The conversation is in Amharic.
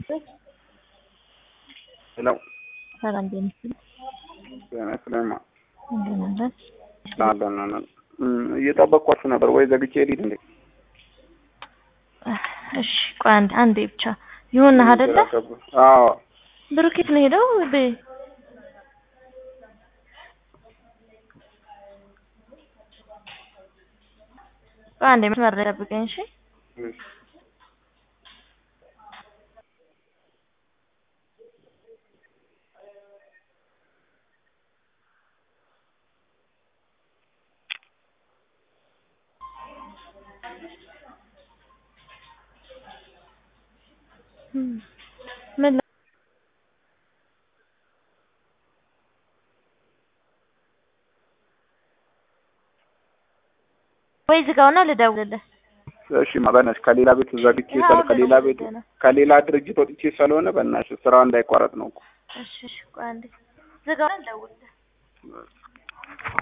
ሄሎ ሰላም ጤና ይስጥልኝ። ጤና ይስጥልኝ። እንደምን አለን? አለን አለን። እየጠበቅኳችሁ ነበር ወይ ዘግቼ ልሂድ እንዴ? እሺ ቆይ አንዴ አንዴ ብቻ ይሁን አይደለ? አዎ ብሩኬት ነው ሄደው በ ቆይ አንዴ መስመር ላይ ጠብቀኝ እሺ። ምን ወይ ዝጋውና ልደውልልህ። እሺ በእናትሽ ከሌላ ቤት ዘግቼ ስለ ከሌላ ቤት ከሌላ ድርጅት ወጥቼ ስለሆነ በእናትሽ ስራው እንዳይቋረጥ ነው እኮ። እሺ እሺ ቆይ አንዴ ዝጋውና ልደውልልህ።